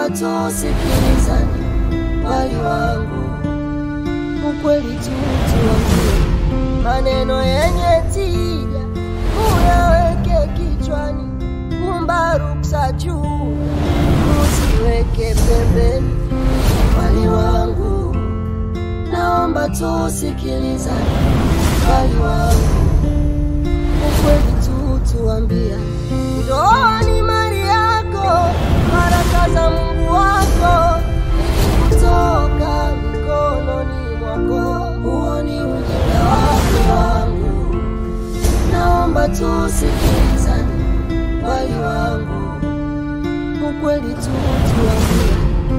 naomba tusikilizane, wali wangu, ukweli tu tuambie, maneno yenye tija uyaweke kichwani, kumba ruksa juu usiweke pembeni, wali wangu, naomba tusikilizane, wali wangu, ukweli tu tuambia, ndoa ni mali yako, baraka za Mungu wako kutoka mikononi mwako, huo ni ujinga wake wangu, naomba tusikilizane, wali wangu, ukweli tu tuambie,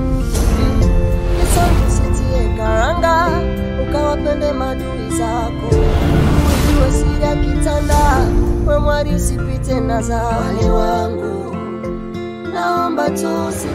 usitie karanga ukawapende madui zako, ujue siri ya kitanda, we mwari usipite na za wali wangu, naomba tusi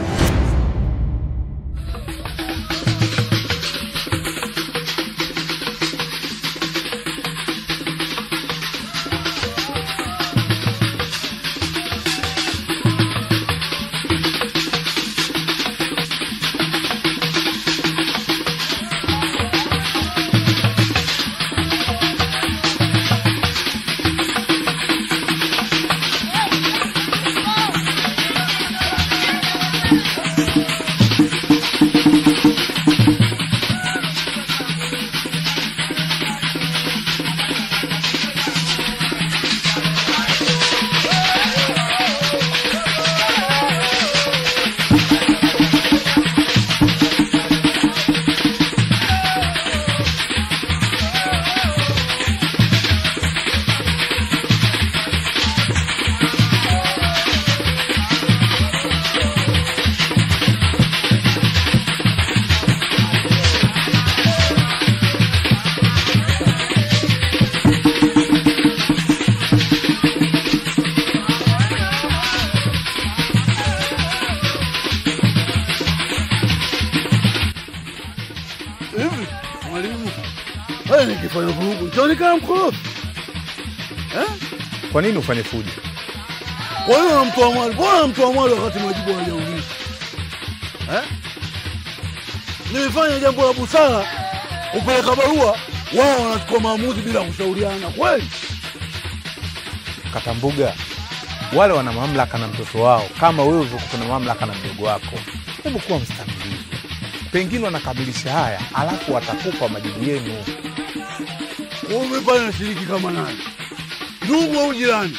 Hivi mwalimu, wewe nikifanya vurugu nitaonekana mkorofi eh? Kwa nini ufanye fujo? Kwa hiyo namtoa mwali, mbona namtoa mwali wakati majibu hajauliza eh? Nimefanya jambo la busara, kupeleka barua, wao wanachukua maamuzi bila kushauriana. Kweli Katambuga, wale wana mamlaka na mtoto wao kama wewe ulivyokuwa na mamlaka na mdogo wako. Hebu kuwa mstamilivu, pengine wanakamilisha haya, alafu watakupa majibu yenu. wewe umefanya nashiriki kama nani, ndugu au jirani?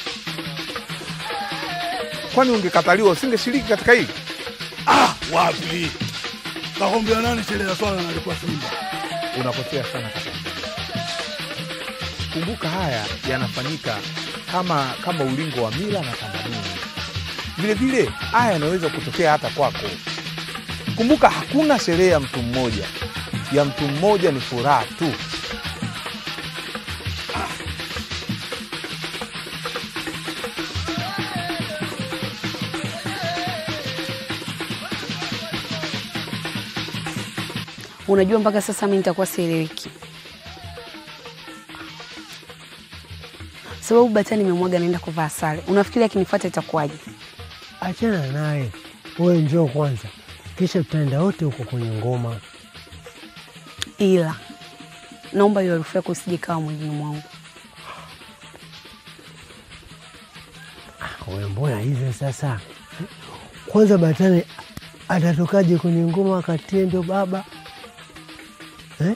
Kwani ungekataliwa usingeshiriki katika hili? Ah, wapi kakwambia nani sherehe ya swala nalikuwa Simba. Unakosea sana Katambuga. Kumbuka haya yanafanyika kama kama ulingo wa mila na tamaduni. Vile vile haya yanaweza kutokea hata kwako. Kumbuka hakuna sherehe ya mtu mmoja, ya mtu mmoja ni furaha tu. Unajua, mpaka sasa mi nitakuwa sieleweki, sababu bata nimemwaga naenda kuvaa sare. Unafikiri akinifuata itakuwaje? Achana naye, wewe njoo kwanza, kisha tutaenda wote huko kwenye ngoma. Ila naomba hiyo harufu yako usije kawa mwilini mwangu. Wewe mbona hivyo sasa? Kwanza Batani atatokaje kwenye ngoma wakati yeye ndio baba eh?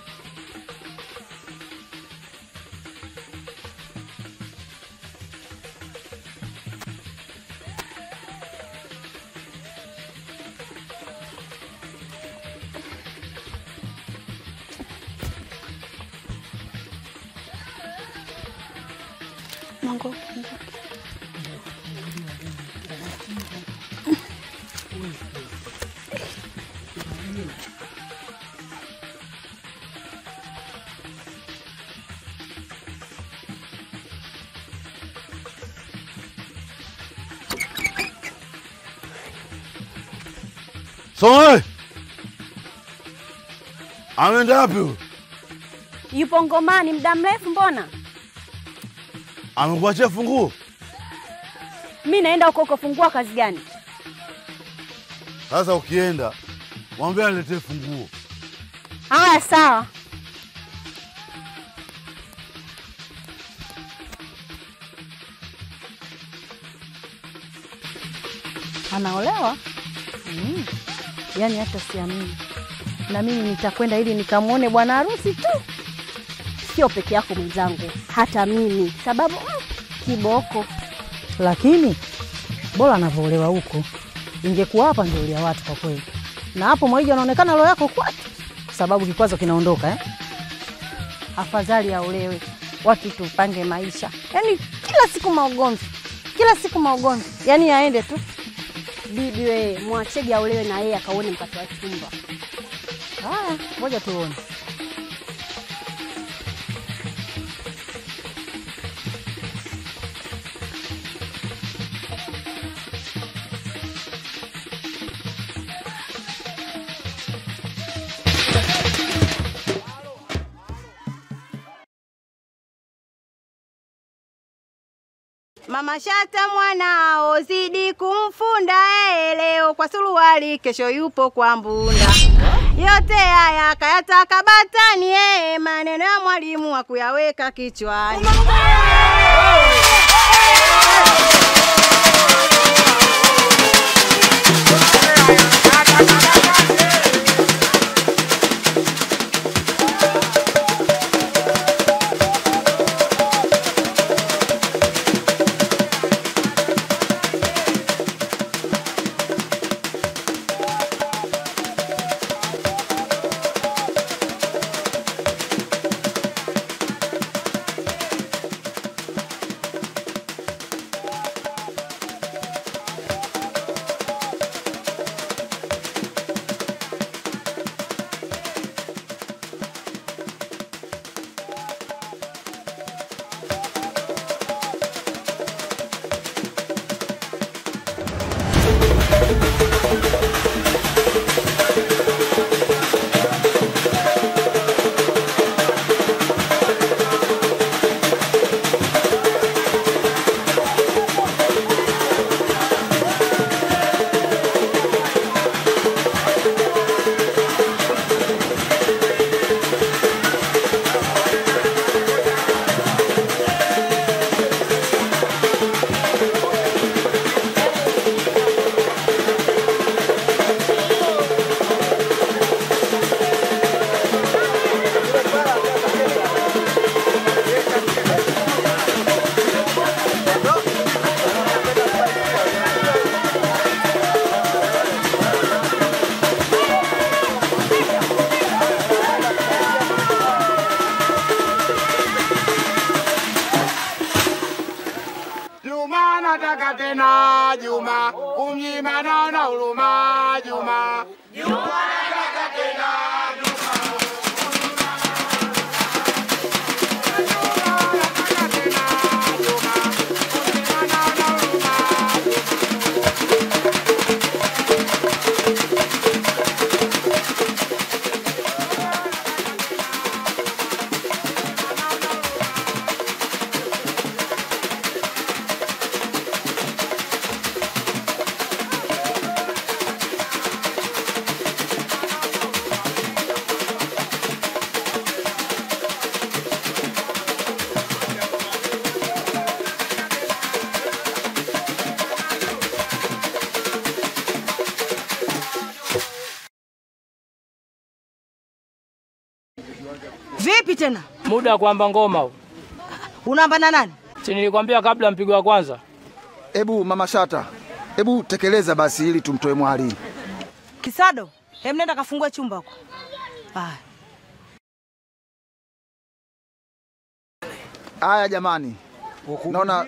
Mango, Soe ameenda wapi huyu? Yupo ngomani muda mrefu, mbona Amekuachia funguo? mi naenda huko huko. Fungua kazi gani? Sasa ukienda mwambie aletee funguo. Haya, sawa. Anaolewa? Mm. Yaani hata siamini. Na mimi nitakwenda ili nikamwone bwana harusi tu, sio peke yako mwenzangu, hata mimi, sababu mm, kiboko. lakini bora anavyoolewa huko. Ingekuwa hapa ndio ulia watu kwa kweli, na hapo Mwaija anaonekana roho yako kwatu, kwa sababu kikwazo kinaondoka eh? Afadhali aolewe, watu tupange maisha. Yaani kila siku maugomvi, kila siku maugomvi, yaani aende tu. Bibi we, mwachege aolewe na yeye akaone mkate wa chumba. Haya, ngoja tuone. Mama Shata mwanao zidi kumfunda eh, leo kwa suruali, kesho yupo kwa mbunda. Yote haya kayataka batani eh, maneno ya mwalimu wa kuyaweka kichwani. Juma nataka tena Juma, umnyima naona huruma Juma. Juma nataka tena Juma. Vipi tena? Muda wa kuamba ngoma huu. Unaamba na nani? Si nilikwambia kabla mpigo wa kwanza. Ebu mama Shata, ebu tekeleza basi ili tumtoe mwali. Kisado, hem nenda kafungue chumba huko. Haya. Haya jamani, naona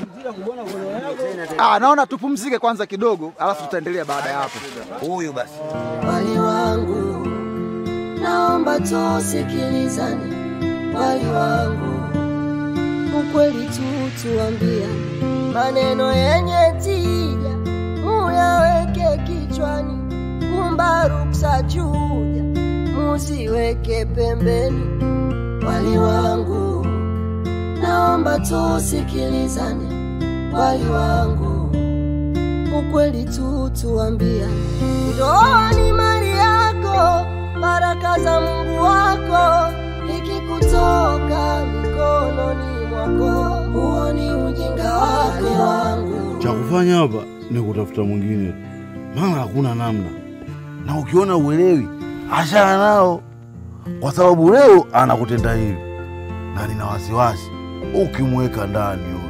ah, naona tupumzike kwanza kidogo, alafu tutaendelea baada ya hapo. Huyu basi wali wangu, naomba tusikilizane, wali wangu, ukweli tu tuambia, maneno yenye tija muyaweke kichwani, kumba ruksa chuja musiweke pembeni, wali wangu, naomba tusikilizane, wali wangu, ukweli tu tuambia, ndoa ni mali yako, baraka za Mungu wako, ikikutoka mikononi mwako, huo ni ujinga wako wangu. Cha kufanya hapa ni kutafuta mwingine, maana hakuna namna, na ukiona uelewi, achana nao, kwa sababu leo anakutenda hivi, na nina wasiwasi ukimweka ndani yule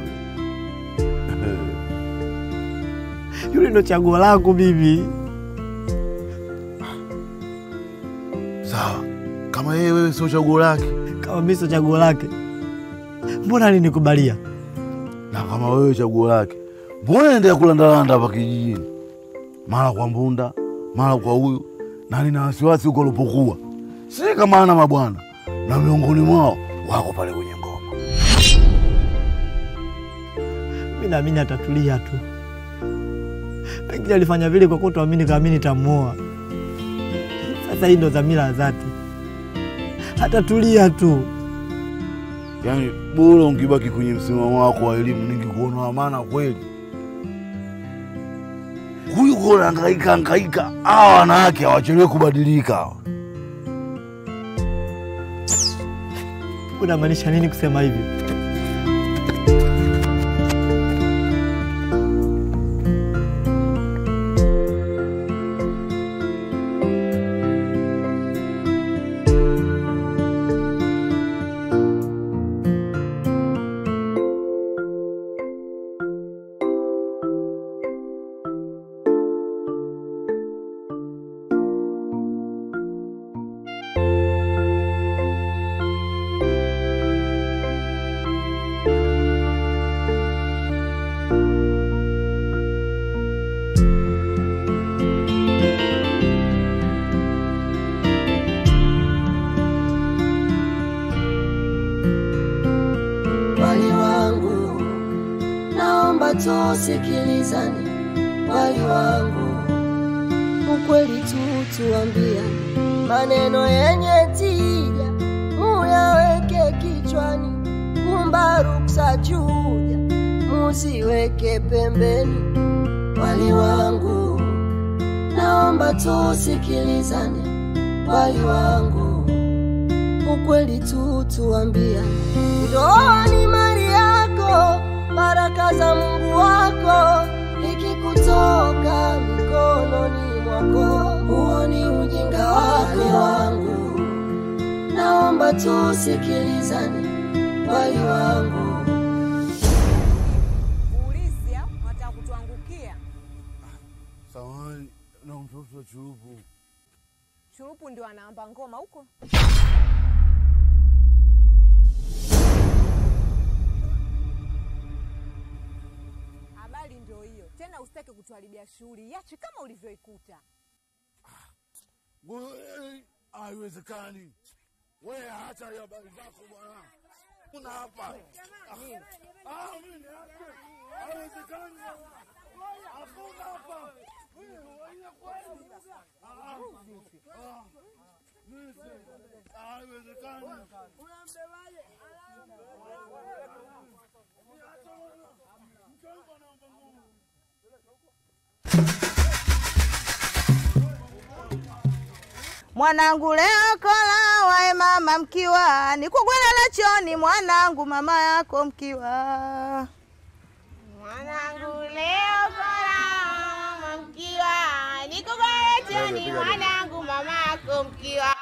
Yule ndo chaguo langu mimi. Sawa, kama yeye wewe sio chaguo lake, Kama mimi sio chaguo lake, mbona alinikubalia? na kama wewe chaguo lake, mbona endelea kulandalanda hapa kijijini, mara kwa Mbunda, mara kwa huyu, na nina wasiwasi huko alipokuwa, si kama ana mabwana, na miongoni mwao wako pale kwenye ngoma. Mimi naamini atatulia tu, pengine alifanya vile kwa kutoamini kama mimi nitamuoa. Sasa hii ndo dhamira ya dhati, atatulia tu. Yaani bora ungibaki kwenye msimamo wako wa elimu, ningekuona wa maana kweli. Huyu kona hangaika hangaika, hawa wanawake hawachelewi kubadilika hawa. Unamaanisha nini kusema hivyo? wali wangu, naomba tusikilizane, wali wangu, ukweli tu tuambia, maneno yenye tija muyaweke kichwani, kumba ruksa chuja musiweke pembeni, wali wangu, naomba tusikilizane, wali wangu ukweli tu tuambia, ndoa ni mali yako, baraka za Mungu wako, ikikutoka mikononi mwako, huo ni ujinga wako wangu. Naomba tusikilizane, wali wangu. Polisi au wanataka kutuangukia? Samahani na mtoto wa churupu. Shurupu ndio anaamba ngoma huko. Habari ndio hiyo tena, usitake kutuharibia shughuli, iache kama ulivyoikuta. Wewe, Haiwezekani. Wewe acha hiyo habari zako bwana. Una hapa. Ah, mimi niache. Haiwezekani. Hakuna hapa. Ah, ah, mimi si- haiwezekani. Mwanangu leo kola wae mama mkiwa nikugwela lachoni mwanangu mama yako mkiwa Mwanangu leo kola mama mkiwa nikugwela choni mwanangu mama yako mkiwa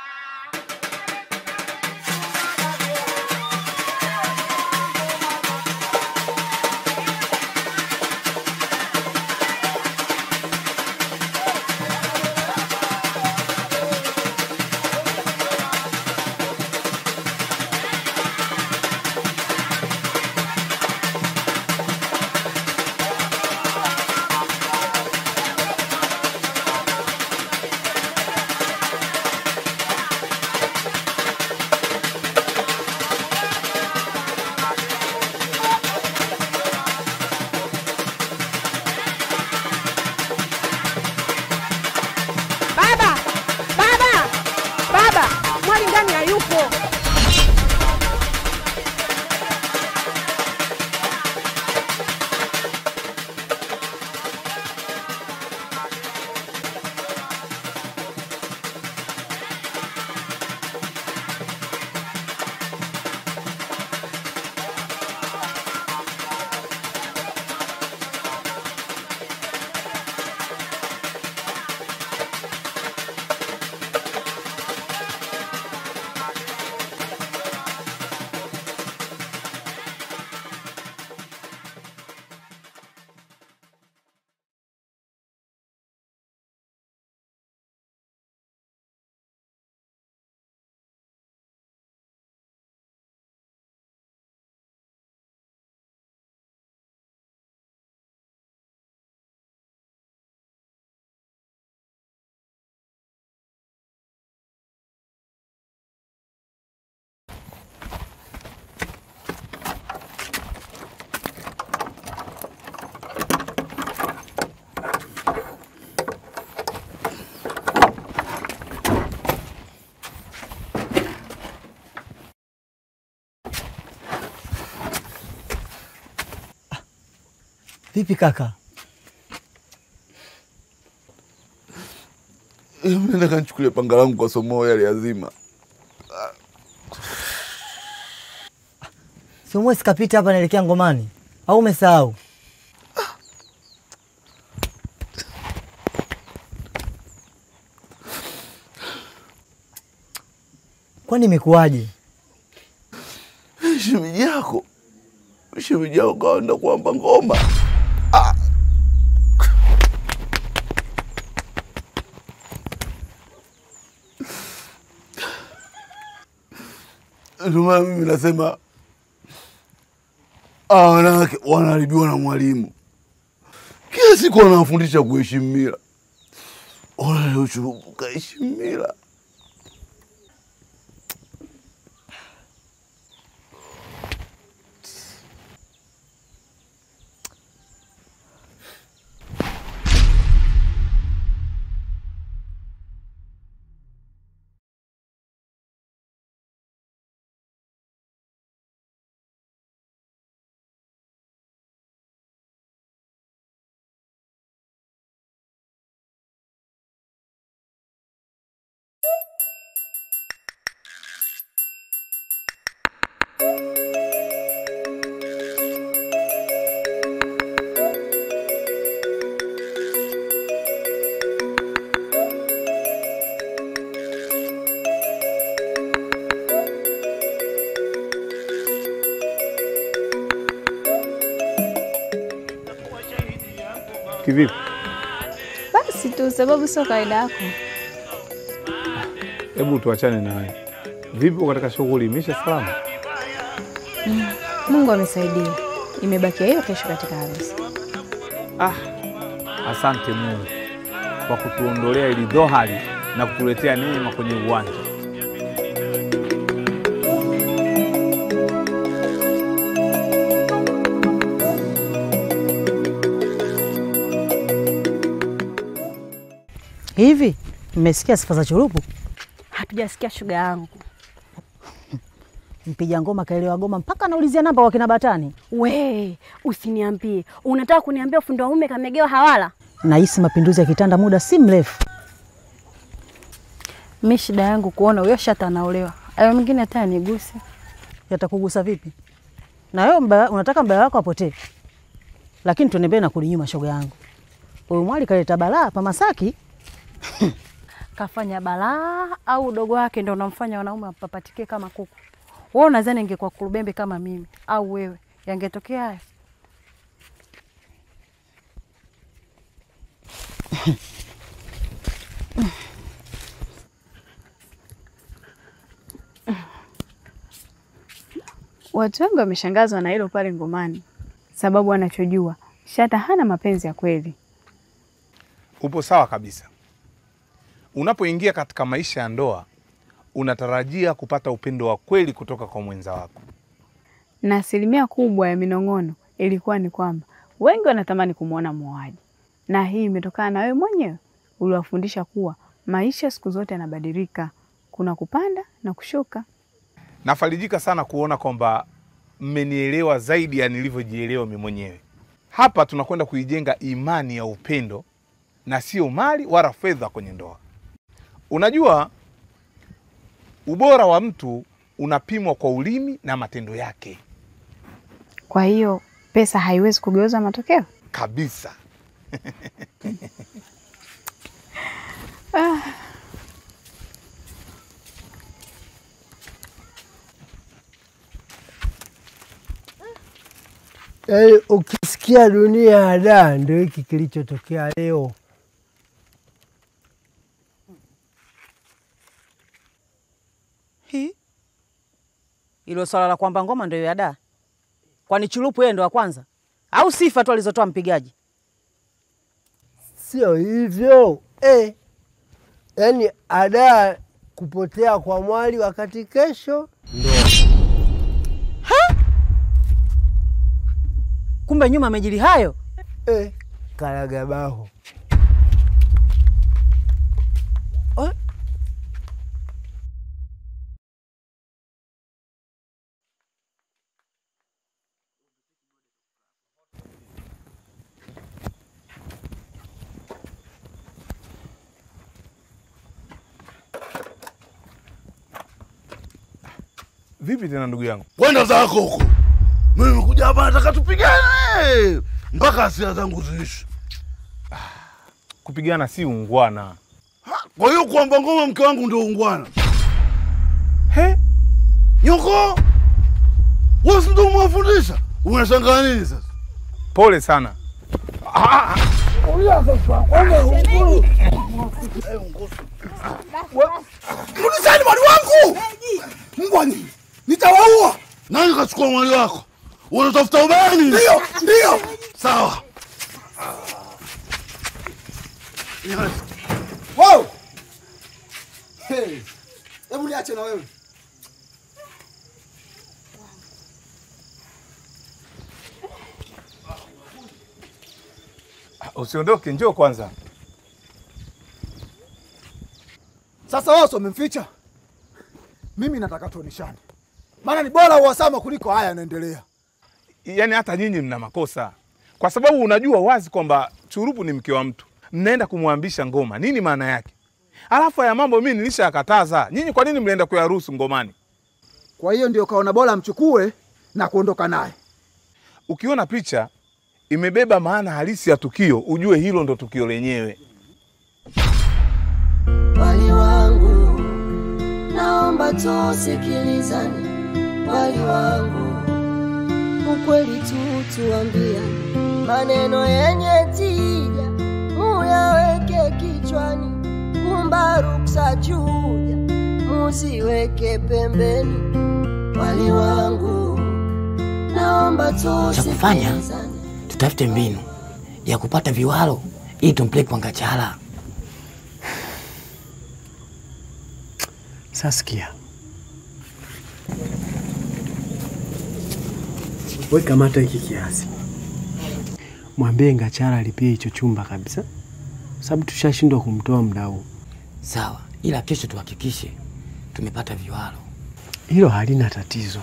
Vipi kaka? Nenda kanchukulia panga langu kwa somo yale yazima. Siumwe sikapita hapa naelekea ngomani au umesahau? Kwani imekuwaje? Shemeji yako, shemeji yako kaenda kuamba ngoma. Ndio maana mimi nasema hawa wanawake wanaharibiwa na mwalimu. Kila siku wanawafundisha kuheshimu mila. Ona leo Churubu kaheshimu mila. Kivipi? Basi tu sababu sio kawaida yako. Hebu tuachane na haya. Vipi uko katika shughuli imeisha salama? Mm, Mungu amesaidia, imebakia hiyo kesho katika harusi. Ah, asante Mungu kwa kutuondolea ili dhohari na kutuletea neema kwenye uwanja. Hivi mmesikia sifa za Churupu? Hatujasikia shuga yangu. Mpiga ngoma kaelewa goma mpaka anaulizia namba kwa kina Batani. We, usiniambie. Unataka kuniambia ufundi wa mume kamegewa hawala? Nahisi mapinduzi ya kitanda muda si mrefu. Mi shida yangu kuona huyo shata anaolewa, ayo mwingine hata aniguse. Yatakugusa vipi? Na wewe mbaya, unataka mbaya wako apotee, lakini tuenembee na kuli nyuma, shoga yangu. Huyu mwali kaleta balaa pa Masaki. Kafanya balaa au udogo wake ndo unamfanya wanaume wapapatike kama kuku? Wewe unadhani ingekuwa kurubembe kama mimi au wewe, yangetokea haya? Watu wengi wameshangazwa na hilo pale ngomani, sababu anachojua Shata hana mapenzi ya kweli. Upo sawa kabisa. Unapoingia katika maisha ya ndoa, unatarajia kupata upendo wa kweli kutoka kwa mwenza wako. na asilimia kubwa ya minong'ono ilikuwa ni kwamba wengi wanatamani kumwona muoaji, na hii imetokana na wewe mwenyewe uliwafundisha kuwa maisha siku zote yanabadilika, kuna kupanda na kushuka. Nafarijika sana kuona kwamba mmenielewa zaidi ya nilivyojielewa mimi mwenyewe. Hapa tunakwenda kuijenga imani ya upendo na sio mali wala fedha kwenye ndoa. Unajua, ubora wa mtu unapimwa kwa ulimi na matendo yake Kwa hiyo pesa haiwezi kugeuza matokeo kabisa. ah. Yaani ukisikia dunia ya daa, ndio hiki kilichotokea leo. Hi. Ilo swala la kwamba ngoma ndio ya da. Kwani Chulupu yeye ndo wa kwanza au sifa tu alizotoa mpigaji? Sio hivyo eh. Yaani adaa kupotea kwa mwali wakati kesho ndo Kumbe nyuma amejili hayo. eh, karagabaho Vipi tena ndugu yangu? Kwenda zako huko. Mimi nimekuja hapa nataka tupigane mpaka hasira zangu ziishi. Kupigana si ungwana. Kwa hiyo kuamba ngoma mke wangu ndio ungwana? He? Nyoko, wewe si ndio umewafundisha? Unashangaa nini sasa? Pole sana. Rudisheni mwali wangu! Mbwa nyinyi, nitawaua. Nani kachukua mwali wako? Unatafuta ubani? Ndio, ndio. Sawa. Wow! Hey, hebu niache na wewe. Usiondoke, njoo kwanza. Sasa wao sio wamemficha. Mimi nataka tuoneshane, maana ni bora uhasama kuliko haya yanaendelea. Yaani hata nyinyi mna makosa, kwa sababu unajua wazi kwamba Churupu ni mke wa mtu, mnaenda kumwambisha ngoma. Nini maana yake? Alafu haya mambo mimi nilishakataza. Nyinyi kwa nini mlienda kuyaruhusu ngomani? Kwa hiyo ndio kaona bora amchukue na kuondoka naye. Ukiona picha imebeba maana halisi ya tukio, ujue hilo ndo tukio lenyewe. Wali wangu, naomba tusikilizane. Wali wangu, ukweli tu tuambiane, maneno yenye tija muyaweke kichwani, kumba ruksa chuja muziweke pembeni. Wali wangu, naomba Cha kufanya tusikilizane. tutafute mbinu ya kupata viwalo ili tumpeleke kwa Ngachala. Saskia, we kamata hiki kiasi, mwambie Ngachala alipie hicho chumba kabisa, sababu tushashindwa kumtoa muda huu. Sawa, ila kesho tuhakikishe tumepata viwalo. Hilo halina tatizo.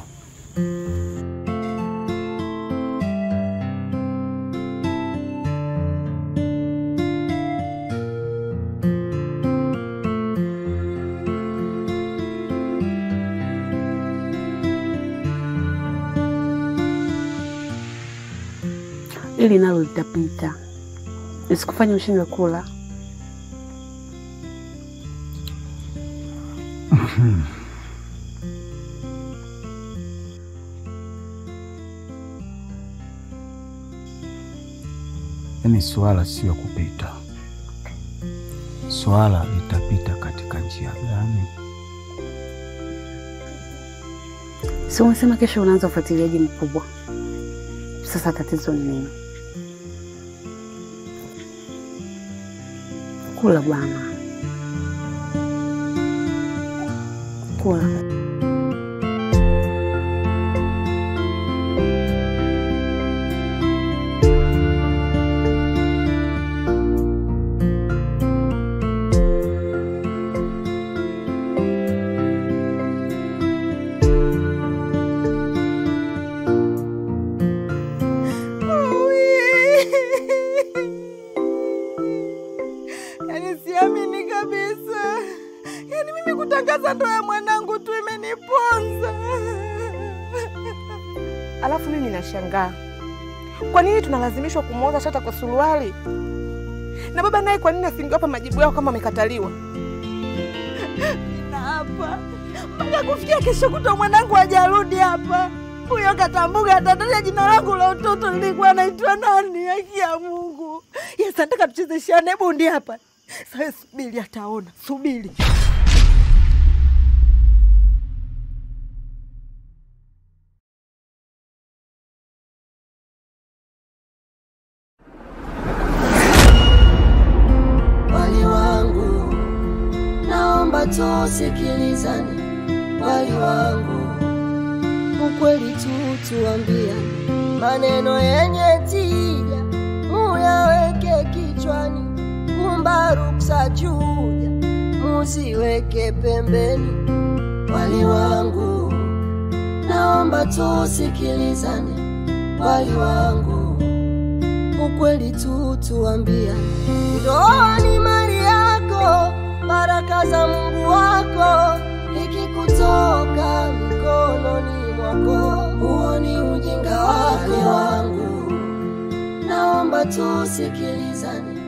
Ili nalo litapita, isikufanya ushindwe kula. Yaani swala sio kupita, swala litapita katika njia gani? Si umesema kesho unaanza ufuatiliaji mkubwa? Sasa tatizo ni nini? Kula bwana, kula. Yaani siamini kabisa, yaani mimi kutangaza ndoa ya mwanangu tu imeniponza. Alafu mimi nashangaa kwa nini tunalazimishwa kumwoza Shata kwa suruali, na baba naye kwa nini asingewapa majibu yao kama amekataliwa? Na hapa mpaka kufikia kesho kutwa mwanangu hajarudi hapa. Huyo katambuga atataja jina langu la utoto lilikuwa naitwa nani? Haki ya Mungu. Yes, nataka tuchezeshane bundi hapa. Sasa subiri, ataona. Subiri. Wali wangu, naomba tusikilizane. Wali wangu, ukweli tu tuambiane, maneno yenye tija muyaweke kichwani, kumba ruksa chuja muziweke pembeni. Wali wangu, naomba tusikilizane. Wali wangu, ukweli tu tuambiane, ndoa ni mali yako, baraka za Mungu wako ikikutoka mikono naomba tusikilizane,